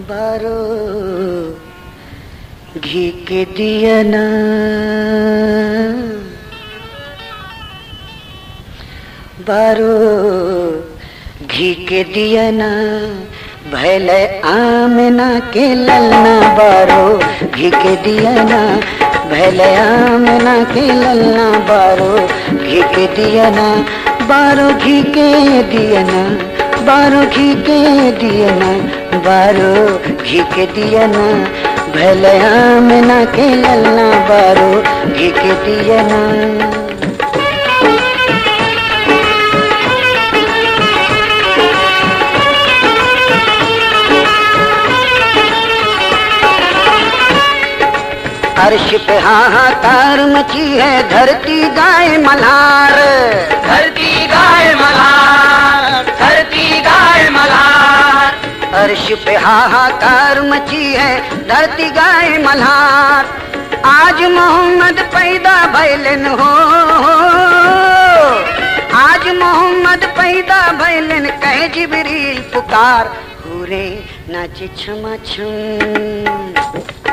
बारो घी के दियना बारो घी के दियना भैल आमना के ललना बारो घी के दियना भैल आमना के ललना बारो घी के दियना बारो घी के दियना बारो घी के दियना बारो घी के दियना भैल आमना के ललना बारो घी के दियना अर्श पे हाहाकार मची है धरती गाय मल्हार धरती गाय मल्हार धरती गाय मल्हार अर्श पे हाहाकार मची है धरती गाय मल्हार आज मोहम्मद पैदा भैलन हो आज मोहम्मद पैदा भैलन कहे जिबरील पुकार हुरे नाच क्षमा छम